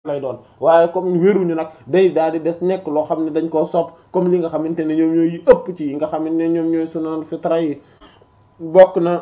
lay doon waaye comme wéruñu nag day daal di des nekk loo xam ne dañ koo sopp comme li nga xamante ne ñoom ñooy ëpp ci yi nga xamante ne ñoom ñooy sunan fitra yi bokk na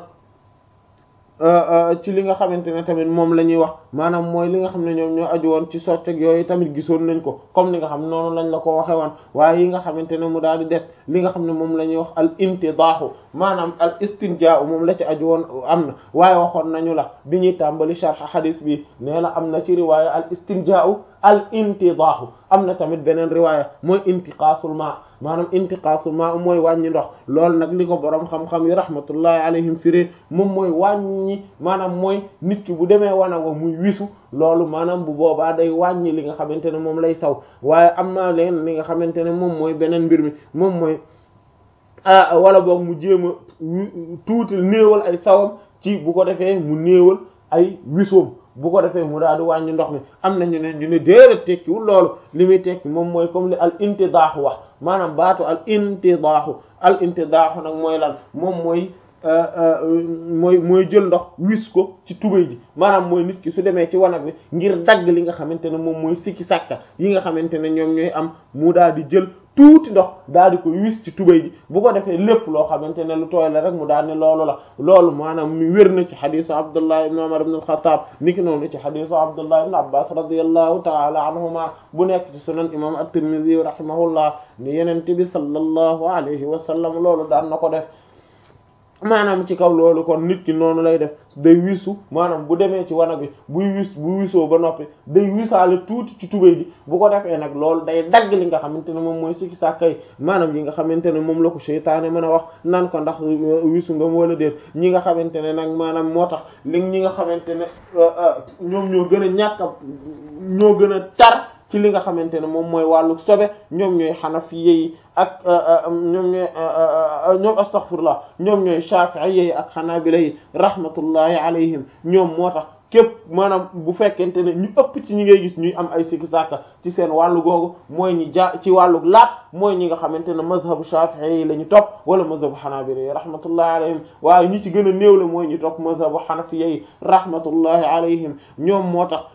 ci li nga xamante ne tamit moom la ñuy wax maanaam mooy li nga xam ne ñoom ñoo aju woon ci socceg yooyu tamit gisoon nañ ko comme li nga xam noonu lañ la ko waxe woon waaye yi nga xamante ne mu daal di des li nga xam ne moom la ñuy wax al intidaahu maanaam al istinjaa moom la ci aju woon am na waaye waxoon nañu la bi ñuy tàmbali sharh hadith bi nee na am na ci riwaaya al istinjaa al intidaahu am na tamit beneen riwaaya mooy intiqaasul ma maanaam intiqaasul ma mooy wàññi ndox loolu nag li ko boroom xam-xam yi rahmatullahi alayhim firi moom mooy wàññi maanaam mooy nit ki bu demee wana wa muy wisu loolu maanaam bu boobaa day wàññi li nga xamante ne moom lay saw waaye am na leen li nga xamante ne moom mooy beneen mbir mi moom mooy ah wala boog mu jéem a tuuti néewal ay sawam ci bu ko defee mu néewal ay wisoom bu ko defee mu daal di wàññi ndox mi am na ñu ne ñu ne déedéet tekkiwul loolu li muy tekki moom mooy comme li al intidaahu wax maanaam baatu al intidaahu al intidaahu nag mooy lan moom mooy mooy mooy jël ndox wis ko ci tubéy ji maanaam mooy nit ki su demee ci wanag bi ngir dagg li nga xamante ne moom mooy sikki sàkka yi nga xamante ne ñoom ñooy am mu daal di jël tuuti ndox daal di ko wis ci tubéy ji bu ko defee lépp loo xamante ne lu tooy la rek mu daal ne loolu la loolu maanaam mi wér na ci xadisu abdullah ibn umar ibn al-khattab niki noonu ci xadisu abdullah ibn abbas radiyallahu ta'ala anhuma bu nekk ci sunan imam at-tirmidhi rahimahullah ni yenente bi sallallahu alayhi wa sallam loolu daan na ko def maanaam ci kaw loolu kon nit ki noonu lay def day wisu maanaam bu demee ci wanag bi buy wis bu wisoo ba noppi day wisaale tuuti ci tubéy ji bu ko defee nag loolu day dagg li nga xamante ne moom mooy sikki sàkkay maanaam yi nga xamante ne moom la ko seytaane mën a wax nan ko ndax wisu nga wala déet ñi nga xamante ne nag maanaam moo tax li ñi nga xamante ne ñoom ñoo gën a ñàkk ñoo gën a tar ci li nga xamante ne moom mooy wàllu sobe ñoom ñooy xanafiye yi ak ñoom ñooy ñoom astaghfirullah ñoom ñooy shafi'iyye yi ak xanaabila yi rahmatullahi alayhim ñoom moo tax képp maanaam bu fekkente ne ñu ëpp ci ñi ngay gis ñuy am ay sikki sàkka ci seen wàllu googu mooy ñi ja ci wàllu laat mooy ñi nga xamante ne mazhabu shafi'i yi la ñu topp wala mazhabu xanaabila yi rahmatullahi alayhim waaye ñi ci gën a néew la mooy ñi topp mazhabu xanafiya yi rahmatullahi alayhim ñoom moo tax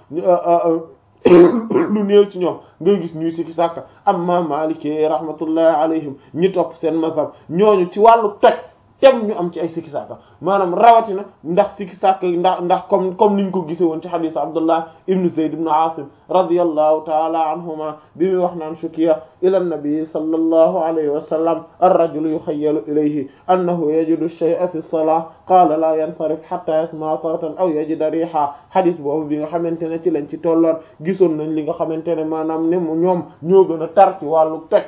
lu néew ci ñoom ngay gis ñuy sikki sàkka amma maliki rahmatullahi alayhim ñi topp seen mazhab ñooñu ci wàllu toj tem ñu am ci ay sikki sàkka maanaam rawatina ndax sikki sàkka ndax ndax comme comme niñ ko gise woon ci hadith abdullah ibn zayd ibn asim radiyallahu taala anhuma bi muy wax naan shukiya ila nabi sallallahu alayhi wa sallam ar-rajulu yukhayyalu ilayhi annahu yajidu shay'a fi as-salah qala la yansarif hatta yasma'a sawtan aw yajida riha hadith boobu bi nga xamante ne ci lañ ci tolloon gisoon nañ li nga xamante ne maanaam ne ñoom ñoo gën a tar ci wàllu teg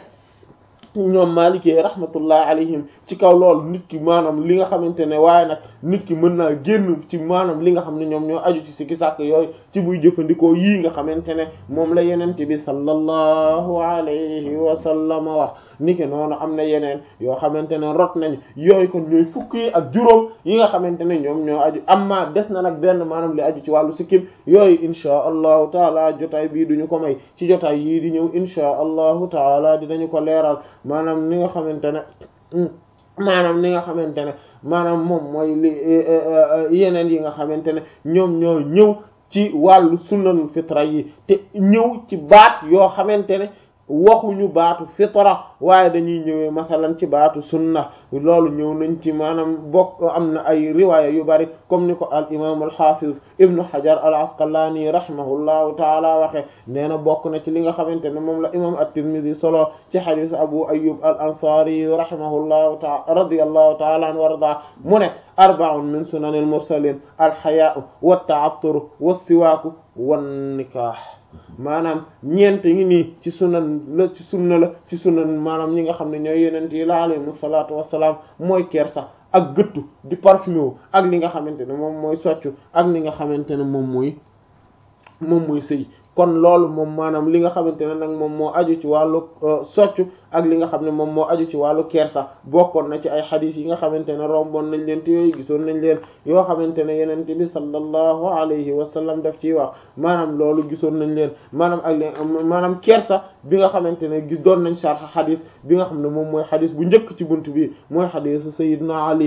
ñoom maalikee rahmatullah alayhim ci kaw loolu nit ki maanaam li nga xamante ne waaye nag nit ki mën naa génn ci maanaam li nga xam ne ñoom ñoo aju ci sikki sàkk yooyu ci buy jëfandikoo yii nga xamante ne moom la yenente bi sallallahu alayhi wa sallam wax ni ki noonu am na yeneen yoo xamante ne rot nañ yooyu kon ñooy fukki ak juróom yi nga xamante ne ñoom ñoo aju amma des na nag benn maanaam li aju ci wàllu sikkim yooyu inchaa allahu taala jotaay bii duñu ko may ci jotaay yii di ñëw inchaa allahu taala dinañu ko leeral maanaam ni nga xamante ne maanaam ni nga xamante ne maanaam moom mooy li yeneen yi nga xamante ne ñoom ñoo ñëw ci wàllu sunnanul fitra yi te ñëw ci baat yoo xamante ne waxuñu baatu fitra waaye dañuy ñëwee masalan ci baatu sunna loolu ñëw nañ ci maanaam bokk am na ay riwaaya yu bari comme ni ko al imam al hafiz ibnu hajar al asqalani rahimahullahu taala waxe nee na bokk na ci li nga xamante ne moom la imam at-tirmidhi solo ci hadith abu ayyub al ansari rahimahullahu taala radiyallahu taala an warda mu ne arba'un min sunanil mursalin al haya'u wat ta'attur was siwaaku wan nikah maanaam ñeent ngi nii ci sunan la ci sunna la ci sunan maanaam ñi nga xam ne ñooy yenent yi la alayhimu salaatu wassalaam mooy kersa ak gëttu di parfumé wu ak li nga xamante ne moom mooy soccu ak li nga xamante ne moom mooy moom mooy sëy kon loolu moom maanaam li nga xamante ne nag moom moo aju ci wàllu soccu ak li nga xam ne moom moo aju ci wàllu kersa bokkoon na ci ay xadis yi nga xamante ne romboon nañ leen te yooyu gisoon nañ leen yoo xamante ne yeneen bi sallallahu alayhi wa sallam daf ciy wax maanaam loolu gisoon nañ leen maanaam ak leen maanaam kersa bi nga xamante ne gis doon nañ sarx xadis bi nga xam ne moom mooy xadis bu njëkk ci bunt bi mooy xadisu sayyidina Ali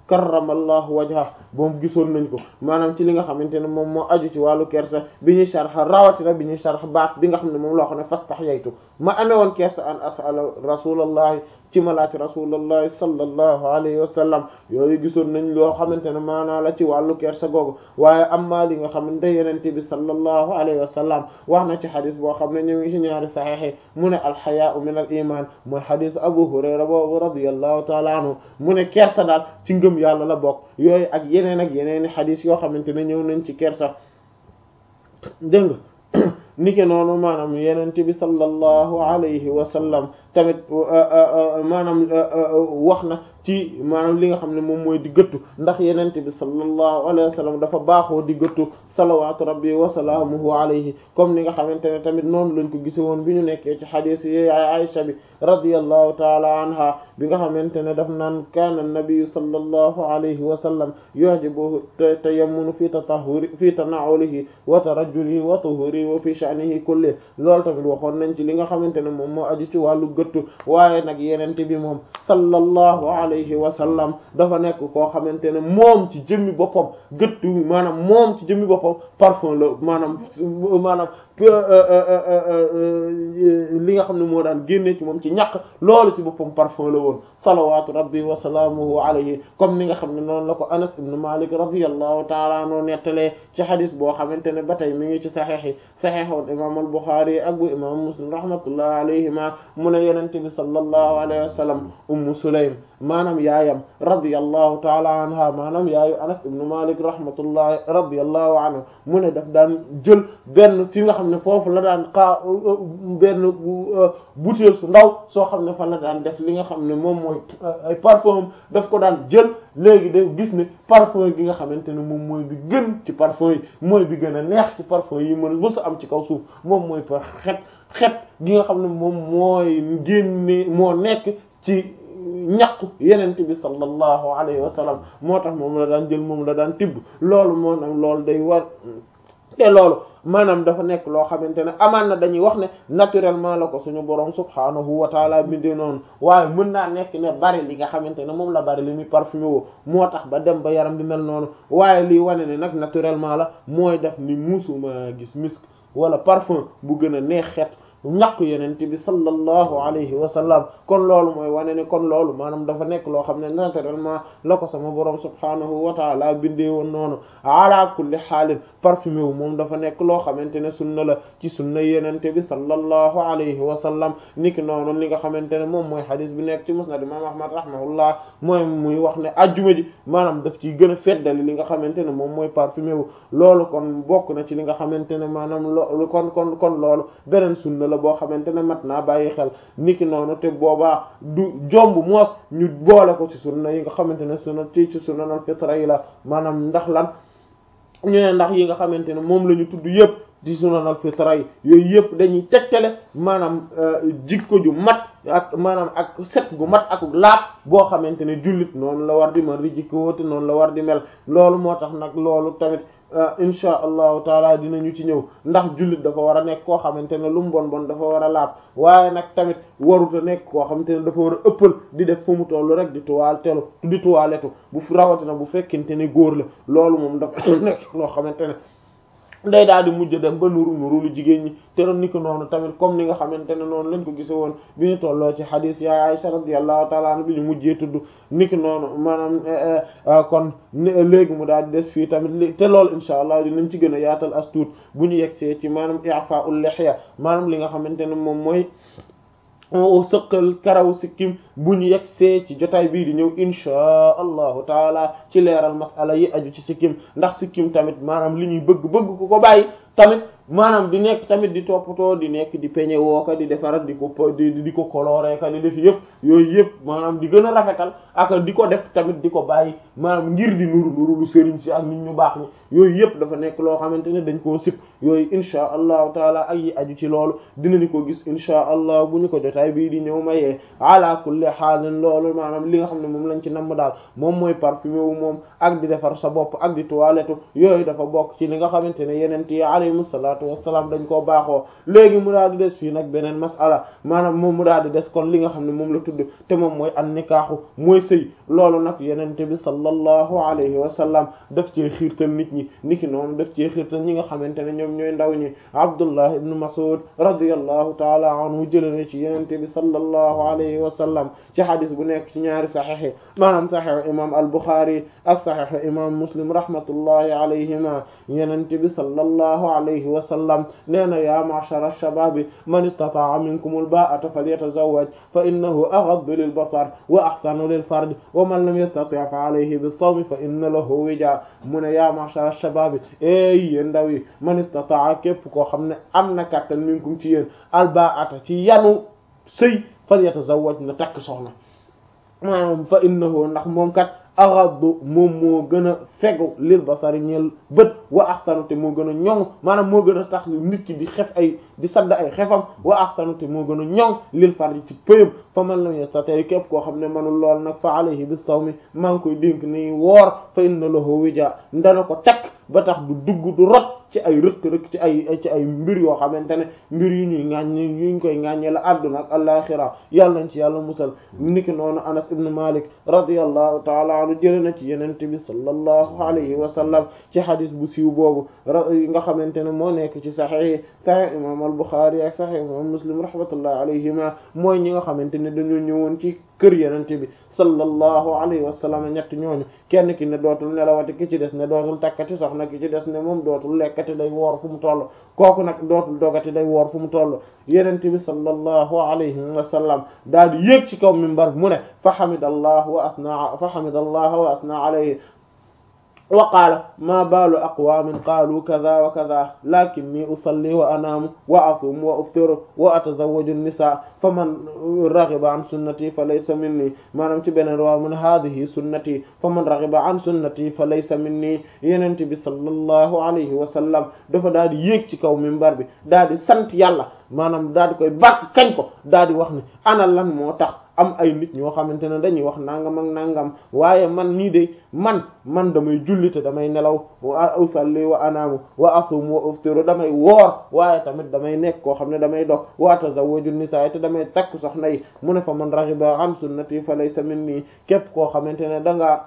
karramallahu wajha boobu gisoon nañ ko maanaam ci li nga xamante ne moom moo aju ci wàllu kersa bi ñuy sharh rawatina bi ñuy sharh baat bi nga xam ne moom loo xam ne fastahyaytu ma amee woon kersa an as'ala rasulallahi ci malaati rasulullahi sallallahu alayhi wa sallam yooyu gisoon nañ loo xamante ne maanaa la ci wàllu kersa googu waaye amma li nga xamante yenente bi sallallahu alayhi wa sallam wax na ci xadis boo xam ne ñu ngi ci ñaari saxiix mu ne alxayaau min al iman mooy xadis abu hurayra boobu radiyallahu taala anhu mu ne kersa daal ci ngëm yàlla la bokk yooyu ak yeneen ak yeneeni xadis yoo xamante ne ñëw nañ ci kersa dégg nga nike noonu maanaam yenente bi sallallahu alayhi wa sallam tamit maanaam wax na ci maanaam li nga xam ne moom mooy di gëttu ndax yenente bi sallallahu alayhi wa sallam dafa baaxoo di gëttu salawaatu rabbi wa salaamuhu alayhi comme ni nga xamante ne tamit noonu lañ ko gise woon bi ñu nekkee ci xadiis yi ay Aisha bi radiyallahu taala anha bi nga xamante ne daf naan kaana nabiyu sallallahu alayhi wa sallam yu'jibuhu tayammunu fi tatahhuri fi tana'ulihi wa tarajjulihi wa tuhurihi wa fi sha'nihi kulli loolu tamit waxoon nañ ci li nga xamante ne moom moo aju ci wàllu gëttu waaye nag yenente bi moom sallallahu alayhi wa sallam dafa nekk koo xamante ne moom ci jëmmi boppam gëttu maanaam moom ci jëmmi boppam parfum la maanaam maanaam li nga xam ne moo daan génne ci moom ci ñaq loolu ci boppam parfum la woon salawatu rabbi wa salaamuhu alayhi comme ni nga xam ne noonu la ko Anas ibn Malik radiyallahu ta'ala anhu nettalee ci xadis boo xamante ne ba tey mi ngi ci saxiix yi saxiixu imam al-Bukhari ak bu imam Muslim rahmatullahi alayhima mu ne yenente bi sallallahu alayhi wa sallam ummu Sulaym maanaam yaayam radiyallahu ta'ala anha maanaam yaayu Anas ibn Malik rahmatullahi radiyallahu anhu mu ne daf daan jël benn fi nga xam ne foofu la daan xaa benn butéel su ndaw soo xam ne fa la daan def li nga xam ne moom mooy ay parfum daf ko daan jël léegi de gis ne parfum gi nga xamante ne moom mooy bi gën ci parfum yi mooy bi gën a neex ci parfum yi mën mësa am ci kaw suuf moom mooy par xet xet gi nga xam ne moom mooy génne moo nekk ci ñaqu yenente bi sallallahu alayhi wa sallam moo tax moom la daan jël moom la daan tibb loolu moo nag loolu day war te loolu maanaam dafa nekk loo xamante ne amaan na dañuy wax ne naturellement la ko suñu borom subhaanahu wa taala bindee noonu waaye mën naa nekk ne bari li nga xamante ne moom la bari li muy parfumé woo moo tax ba dem ba yaram bi mel noonu waaye lii wane ne nag naturellement la mooy def ni musuma gis misk wala parfum bu gën a neex xeet ñàkk yenente bi sallallahu alayhi wa sallam kon loolu mooy wane ne kon loolu maanaam dafa nekk loo xam ne naturellement la ko sama borom subhaanahu wa taala bindee woon noonu ala kulli xaalin parfumé wu moom dafa nekk loo xamante ne sunna la ci sunna yenente bi sallallahu alayhi wa sallam niki noonu li nga xamante ne moom mooy xadis bi nekk ci musnad imam ahmad rahimahullah mooy muy wax ne ajjuma ji maanaam daf ciy gën a feddali li nga xamante ne moom mooy parfumé wu loolu kon bokk na ci li nga xamante ne maanaam loolu kon kon kon loolu beneen sunna la boo xamante ne mat naa bàyyi xel niki noonu te boobaa du jomb moos ñu boole ko ci sunna yi nga xamante ne sunna ci ci sunnal fitra yi la maanaam ndax lan ñu ne ndax yi nga xamante ne moom la ñu tudd yëpp ci sunanal fitra yi yooyu yëpp dañuy tegtale maanaam jikko ju mat ak maanaam ak set gu mat ak laat boo xamante ne jullit noonu la war di mën di jikko te noonu la war di mel loolu moo tax nag loolu tamit insha allahu taala dinañu ci ñëw ndax jullit dafa war a nekk koo xamante ne lu mu bon bon dafa war a laab waaye nag tamit waruta nekk koo xamante ne dafa war a ëppal di def fu mu tollu rek di tuwaal telu di tuwaaletu bu rawatina bu fekkente ne góor la loolu moom dafa nekk loo xamante ne day daal di mujj dem ba nuru nuru lu jigéen ñi te doon ni ko noonu tamit comme ni nga xamante ne noonu lañ ko gise woon bi ñu tolloo ci xadiis yaay Aisha radiyallahu ta'ala anha bi ñu mujjee tudd ni ki noonu maanaam kon léegi mu daal di des fii tamit te loolu insha allah dinañ ci gën a yaatal as tuut bu ñu yegsee ci maanaam i'fa'ul lihya maanaam li nga xamante ne moom mooy sëqal karaw sikkim bu ñu yegsee ci jotaay bii di ñëw inchaa allahu taala ci leeral masala yi aju ci sikkim ndax sikkim tamit maanaam li ñuy bëgg bëgg ku ko bàyyi tamit maanaam di nekk tamit di toppatoo di nekk di peñe wooka di defar di ko di di ko coloré ka di def yëpp yooyu yëpp maanaam di gën a rafetal ak di ko def tamit di ko bàyyi maanaam ngir di nuru nuru lu sëriñ si ak nit ñu baax ñi yooyu yëpp dafa nekk loo xamante ne dañ koo sip yooyu inchaa allahu taala ak yi aju ci loolu dinañu ko gis inchaa allah bu ñu ko jotaay bii di ñëw mayee ala kulli xaalin loolu maanaam li nga xam ne moom lañ ci namm daal moom mooy parfumé wu moom ak di defar sa bopp ak di toilette yooyu dafa bokk ci li nga xamante ne yeneen yi alayhimu salaatu salaatu wassalaam dañ koo baaxoo léegi mu daal di des fii nag beneen masala maanaam moom mu daal di des kon li nga xam ne moom la tudd te moom mooy an nikaaxu mooy sëy loolu nag yenente bi sallallahu alayhi wa sallam daf cee xiirtal nit ñi niki noonu daf cee xiirtal ñi nga xamante ne ñoom ñooy ndaw ñi abdullah ibnu mas'ud radiyallahu taala anhu jële na ci yenente bi sallallahu alayhi wa sallam ci hadis bu nekk ci ñaari saxiix maanaam saxiix imam al-Bukhari ak saxiix imam muslim rahmatullahi alayhima yenente bi sallallahu alayhi wa sallam nee na ya ma'shara ash-shababi man istata'a minkum al-ba'ata falyatazawwaj fa innahu aghaddu lil-basar wa ahsanu lil-farj wa man lam yastati' fa alayhi bis-sawm fa inna lahu wija mu ne ya ma'shara ash-shababi ey yéen ndaw yi man istata'a képp koo xam ne am na kàttan minkum ci yéen al-ba'ata ci yanu sëy falyatazawwaj na takk soxna maanaam fa innahu ndax moom kat aghaddu moom moo gën a fegu lil basari ñeel bët wa ahsanu te moo gën a ñoŋ maanaam moo gën a tax nit ki di xef ay di sadd ay xefam wa ahsanu te moo gën a ñoŋ lil farji ci pëyam fa man lam yastati képp koo xam ne manul lool nag fa alayhi bis sawmi maa ngi koy dénk ni woor fa inna lahu wija ndana ko takk ba tax du dugg du rot ci ay rëkk-rëkk ci ay ci ay mbir yoo xamante ne mbir yu ñuy ŋàññ yuñ koy ŋàññee la àdduna ak alaxira yàlla nañ ci yàlla musal niki noonu anas ibn malik radiyallahu taala anhu jële na ci yenente bi sallallahu alayhi wa sallam ci xadis bu siiw boobu nga xamante ne moo nekk ci saxix saxix imam al buxaari ak saxix imam muslim rahmatullahi alayhima mooy ñi nga xamante ne dañoo ñëwoon ci kër yenente bi sallallahu alayhi wa sallam ñett ñooñu kenn ki ne dootul nelawati ki ci des ne dootul takkati soxna ki ci des ne moom dootul lekkati day woor fu mu toll kooku nag dootul dogati day woor fu mu toll yenente bi sallallahu alayhi wa sallam daal di yéeg ci kaw minbar mu ne fa hamidallah wa asna fa hamidallah wa asna alayhi wa qaala maa baalu aqwaamin qaalu kaza wa kaza lakinni usalli wa anaamu wa asuumu wa uftiru wa atazawwaju nisaa fa man raghiba an sunnati fa laysa minni maanaam ci beneen waaw mu ne haadihi sunnati fa man raghiba an sunnati fa laysa minni yenente bi sallallahu alayhi wa sallam dafa daal di yéeg ci kaw minbar bi daal di sant yàlla maanaam daal di koy bàkk kañ ko daal di wax ni ana lan moo tax am ay nit ñoo xamante ne dañuy wax nangam ak nangam waaye man nii de man man damay julli te damay nelaw wa usalli wa anaamu wa asum wa uftiru damay woor waaye tamit damay nekk koo xam ne damay dog wa tazawwaju nisaa te damay takk soxna yi mu ne fa man raghiba an sunnati fa laysa minni képp koo xamante ne dangaa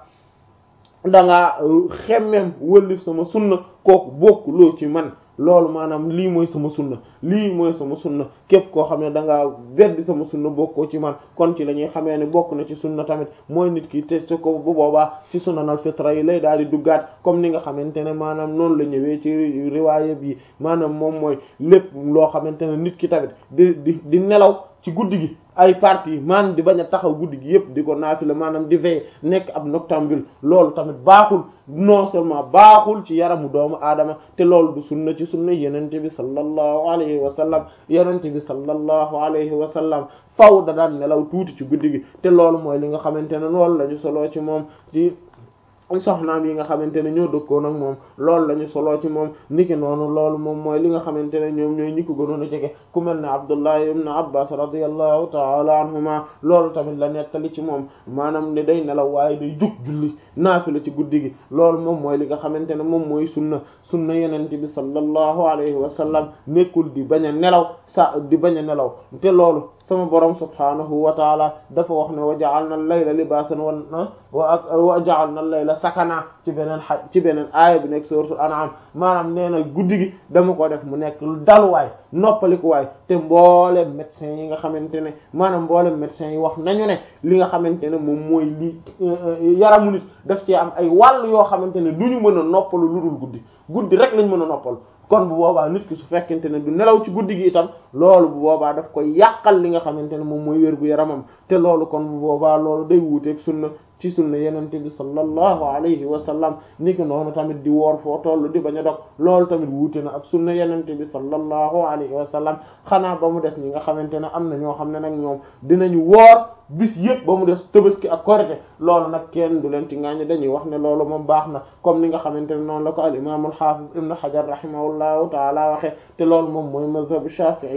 dangaa xemmem wëllif sama sunna kooku bokk loo ci man loolu maanaam lii mooy sama sunna lii mooy sama sunna képp koo xam ne da ngaa beddi sama sunna bokkoo ci man kon ci la ñuy xamee ne bokk na ci sunna tamit mooy nit ki testé ko bu boobaa ci sunanal fitra yi lay daal di duggaat comme ni nga xamante ne maanaam noonu la ñëwee ci riwaaya bi maanaam moom mooy lépp loo xamante ne nit ki tamit di di di nelaw ci guddi gi ay parties maanaam di bañ a taxaw guddi gi yëpp di ko naafila maanaam di veiller nekk ab noctambule loolu tamit baaxul non seulement baaxul ci yaramu doomu aadama te loolu du sunna ci sunna yenente bi sallallahu alayhi wa sallam yenente bi sallallahu alayhi wa sallam faw da daan nelaw tuuti ci guddi gi te loolu mooy li nga xamante ne loolu la ñu soloo ci moom ci soxnaam yi nga xamante ne ñoo dëkkoon ak moom loolu la ñu soloo ci moom niki noonu loolu moom mooy li nga xamante ne ñoom ñooy ñi ko gënoon a jege ku mel ne Abdullah ibn Abbas radiyallahu ta'ala anhuma loolu tamit la nettali ci moom maanaam ne day nelaw waaye day jug julli naafila ci guddi gi loolu moom mooy li nga xamante ne moom mooy sunna sunna yenente bi sallallahu alayhi wa sallam nekkul di bañ a nelaw sa di bañ a nelaw te loolu sama borom subhanahu wa taala dafa wax ne wa ja'alna al-layla libaasan wa wa ja'alna al-layla sakana ci beneen xa ci beneen aaya bi nekk suratul an'am maanaam nee na guddi gi dama ko def mu nekk daluwaay noppalikuwaay te mboolem médecin yi nga xamante ne maanaam mboolem médecin yi wax nañu ne li nga xamante ne moom mooy li yaramu nit daf ci am ay wàll yoo xamante ne du ñu mën a noppalu lu dul guddi guddi rek lañ mën a noppalu kon bu boobaa nit ki su fekkente ne du nelaw ci guddi gi itam loolu bu boobaa daf koy yàqal li nga xamante ne moom mooy wér gu yaramam te loolu kon bu boobaa loolu day wuuteeg sunna ci sunna yenente bi sallallahu alayhi wa sallam ni ki noonu tamit di woor foo tollu di bañ a dog loolu tamit wuute na ak sunna yenente bi sallallahu alayhi wa sallam xanaa ba mu des ñi nga xamante ne am na ñoo xam ne nag ñoom dinañu woor bis yëpp ba mu des tabaski ak korite loolu nag kenn du leen ci ngaañ dañuy wax ne loolu moom baax na comme ni nga xamante ne noonu la ko al imam al hafiz ibn hajar rahimahullahu taala waxe te loolu moom mooy mazhab shafi'i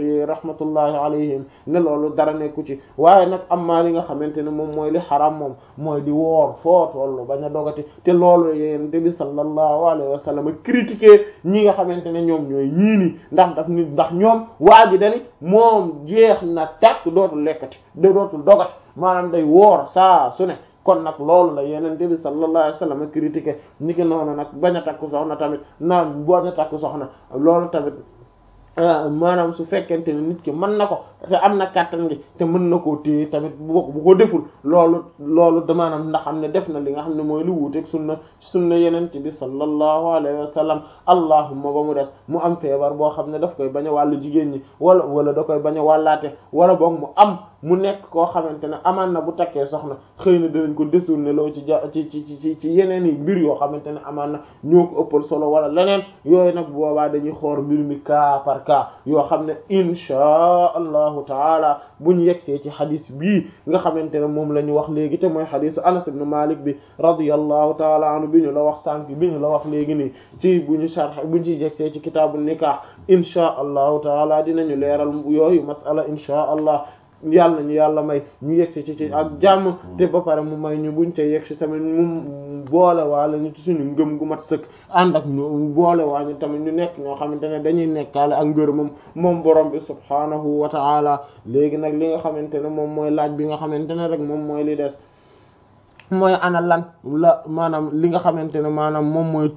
yi rahmatullahi alayhim ne loolu dara nekku ci waaye nag am maa li nga xamante ne moom mooy li xaram moom mooy di woor foo tollu bañ a dogati te loolu yéen bi sallallahu alayhi wa sallam critiquer ñi nga xamante ne ñoom ñooy ñii nii ndax daf ni ndax ñoom waa ji dani moom jeex na tàkk dootul lekkati de dootul dogati maanaam day woor saa su ne kon nag loolu la yeneen bi sallallahu alayhi wa sallam critiquer ni ki noonu nag bañ a takk soxna tamit naan bañ a takk soxna loolu tamit maanaam su fekkente ne nit ki mën na ko te am na kàttan gi te mën na koo téye tamit bu bu ko deful loolu loolu da maanaam ndax xam ne def na li nga xam ne mooy lu wuuteeg sunna sunna yeneen bi sallallahu alayhi wa sallam allahumma ba mu des mu am feebar boo xam ne daf koy bañ a wàllu jigéen ñi wala wala da koy bañ a wàllaate wala boog mu am mu nekk koo xamante ne amaan na bu takkee soxna xëy na dinañ ko détourné loo ci ja ci ci ci ci yeneen yi mbir yoo xamante ne amaan na ñoo ko ëppal solo wala leneen yooyu nag boobaa dañuy xoor mbir mi cas par cas yoo xam ne inchaa allahu taala bu ñu yegsee ci xadis bii nga xamante ne moom la ñu wax léegi te mooy xadisu anas ibn malik bi radiyallahu taala anhu bi ñu la wax sànq bi ñu la wax léegi nii ci bu ñu sharh bu ñu ci yegsee ci kitaabu nikah inchaa allahu taala dinañu leeral yooyu masala inchaa allah yàlla nañu yàlla may ñu yegsi ci ci ak jàmm te ba pare mu may ñu buñ te yegsi tamit mu boole waale ñu ci suñu ngëm gu mat sëkk ànd ak ñu boole waa ñu tamit ñu nekk ñoo xamante ne dañuy nekkaale ak ngër moom moom borom bi subhaanahu wa ta'ala léegi nag li nga xamante ne moom mooy laaj bi nga xamante ne rek moom mooy li des mooy ana lan la maanaam li nga xamante ne maanaam moom mooy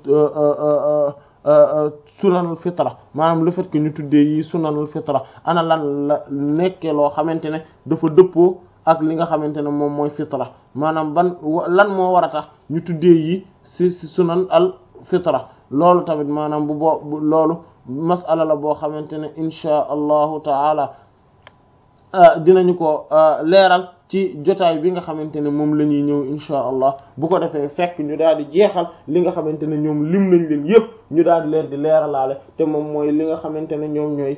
sunanul fitra maanaam le fait que ñu tuddee yi sunanul fitra ana lan la nekkee loo xamante ne dafa dëppoo ak li nga xamante ne moom mooy fitra maanaam ban lan moo war a tax ñu tuddee yi ci ci sunan al fitra loolu tamit maanaam bu boo loolu masala la boo xamante ne inchaa allahu taala dinañu ko leeral ci jotaay bi nga xamante ne moom la ñuy ñëw inchaa allah bu ko defee fekk ñu daal di jeexal li nga xamante ne ñoom lim nañ leen yépp ñu daal di leen di leeralaale te moom mooy li nga xamante ne ñoom ñooy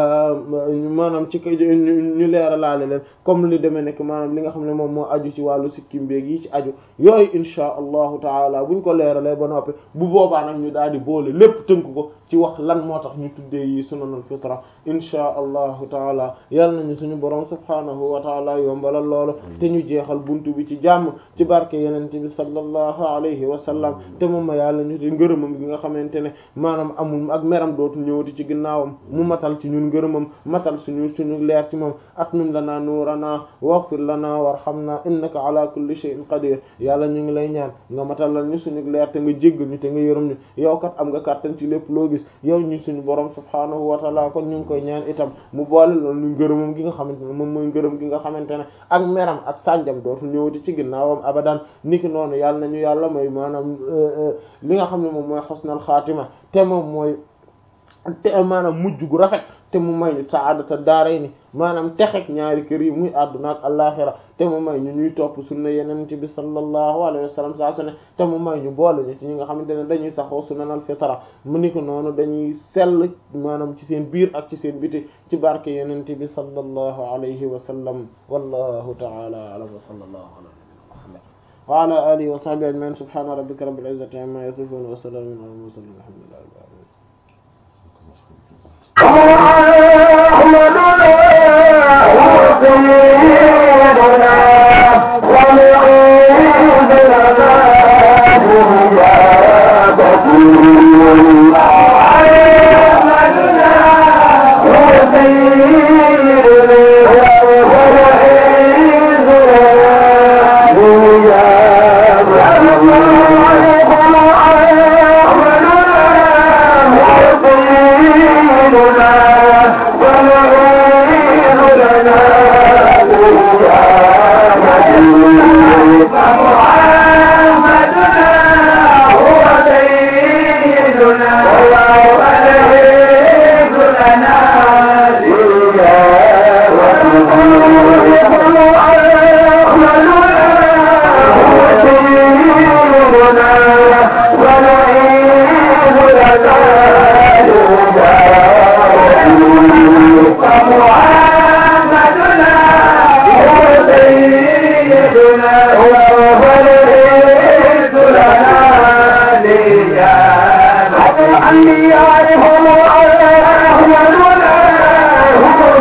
maanaam ci ñu leeralaale leen comme li demee nekk maanaam li nga xam ne moom moo aju ci wàllu sikkim beeg yi ci aju yooyu inchaa allahu taala buñ ko leeralee ba noppi bu boobaa nag ñu daal di boole lépp tënk ko ci wax lan moo tax ñu tuddee yi sunanul fitra inchaa allahu taala yal nañu suñu borom subhaanahu wa taala yombalal loolu te ñu jeexal buntu bi ci jàmm ci barke yenente bi sallallahu alayhi wa sallam te moom ma yàlla ñu te ngërëmam gi nga xamante ne maanaam amul ak meram dootu ñëwati ci ginnaawam mu matal ci ñun ngërëmam matal suñu suñu leer ci moom atmim lana nuurana waghfir lana warhamna innaka ala kulli shay'in qadir yàlla ñu ngi lay ñaan nga matalal ñu suñu leer te nga jéggal ñu te nga yërëm ñu yow kat am nga kàttan ci lépp loo gis yow ñu suñu borom subhaanahu wa ta'ala kon ñu ngi koy ñaan itam mu boole loolu ñu ngërëmam gi nga xamante ne moom mooy ngërëm gi nga xamante ne ak meram ak sànjam dootu ñëwati ci ginnaawam abadan niki noonu yàlla nañu yàlla mooy maanaam li nga xam ne moom mooy xusnal xaatima te moom mooy te maanaam mujj gu rafet te mu may ñu saadata daaray ni maanaam texek ñaari kër yi muy àdduna ak àllaxira te mu may ñu ñuy topp sunna yenente bi sallallahu alayhi wa sallam saa su ne te mu may ñu boole ñu ci ñi nga xamante ne dañuy saxoo sunanal fitra mu ni ko noonu dañuy sell maanaam ci seen biir ak ci seen biti ci barke yenente bi sallallahu alayhi wa sallam wallahu ta'ala a'lam wa sallallahu ala muhammad wa ala alihi wa sahbihi ajma'in subhana rabbika rabbil izzati amma yasifun wa salamun ala mursalin alhamdulillahi rabbil alamin أنبيائهم أحمدنا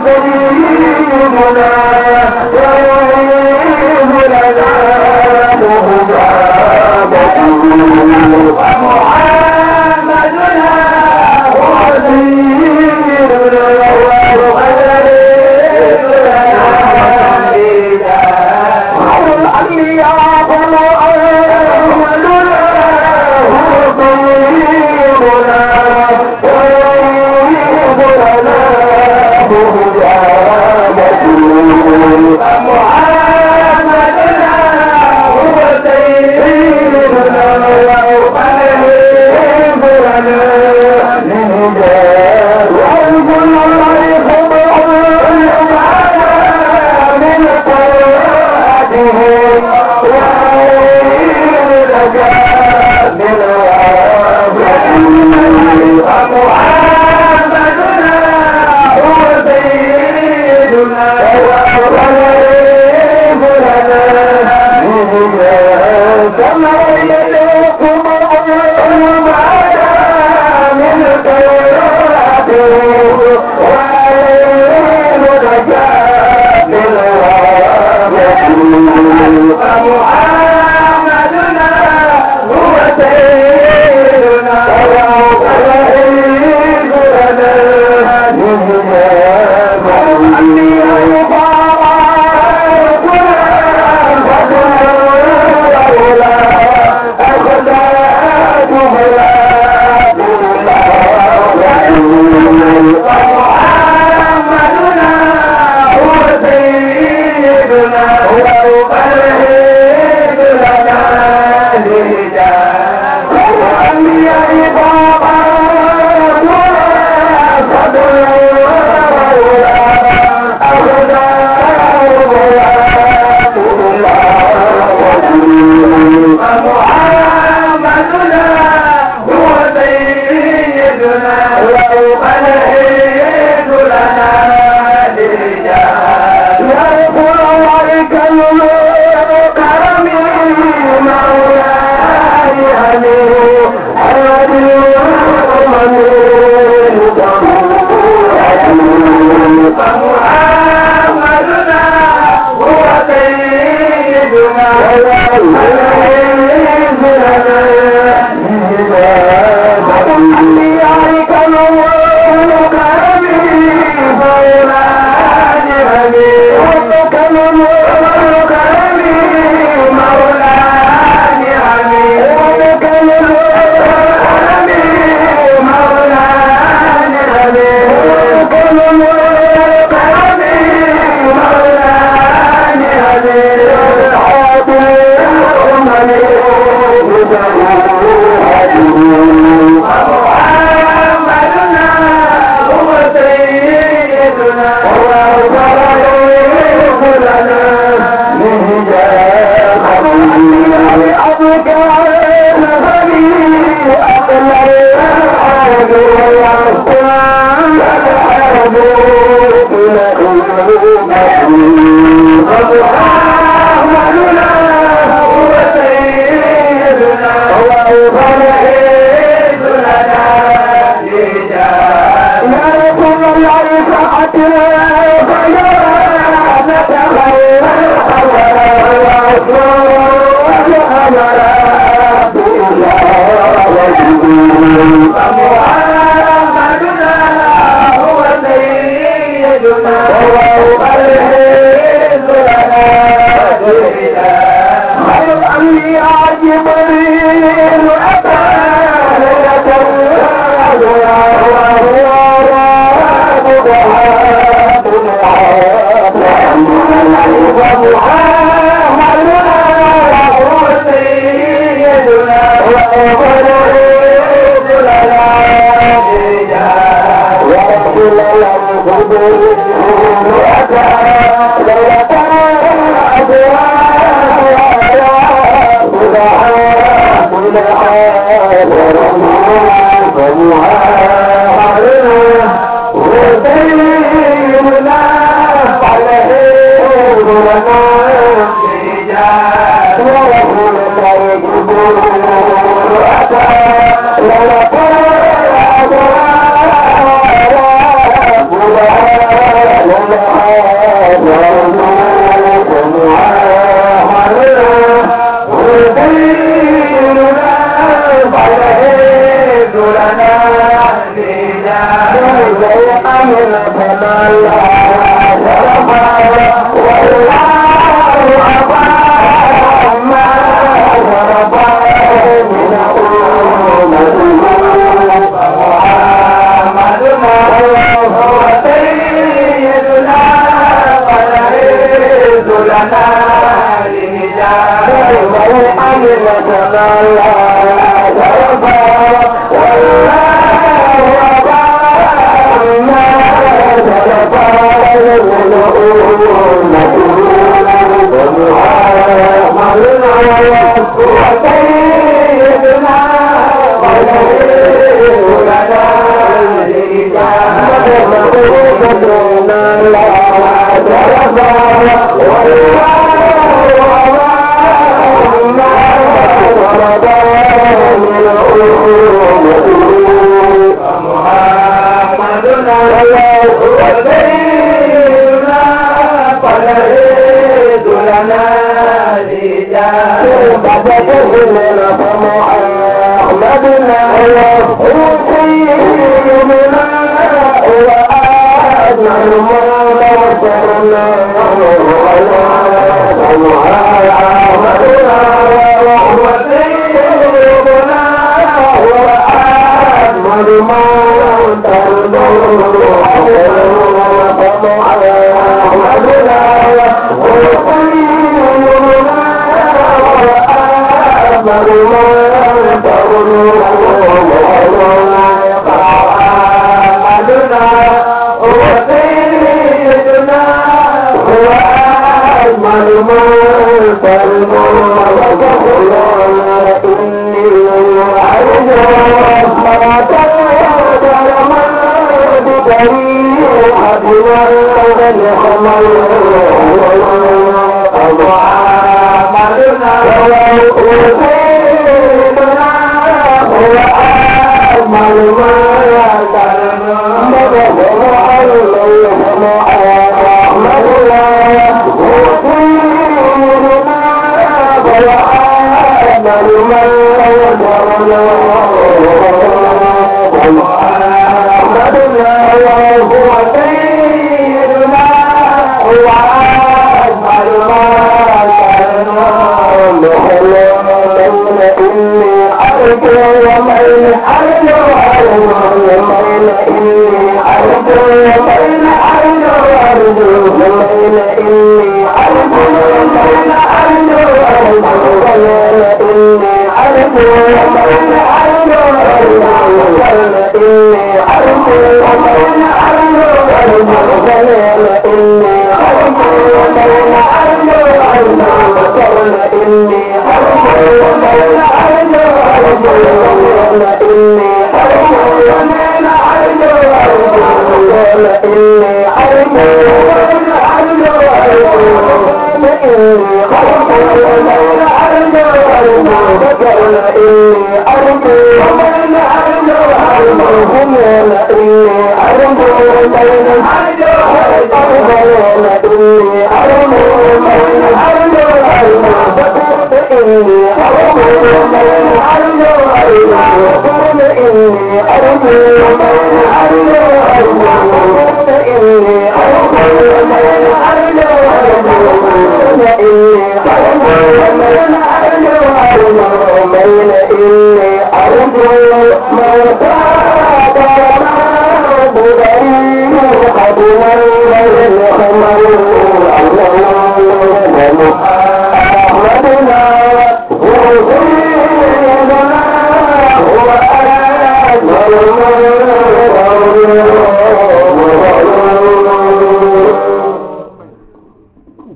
Thank you. لنا لرجال من عمل تمالا ترفع والله وبعنا ترفع الملؤون ومعاملنا وسيدنا وليل لنا محمدنا وسيدنا فلهيد لنا رجال بدأنا فمحمدنا وسيدنا وأجمل ما بصرنا محمدنا وسيدنا وأجمل ما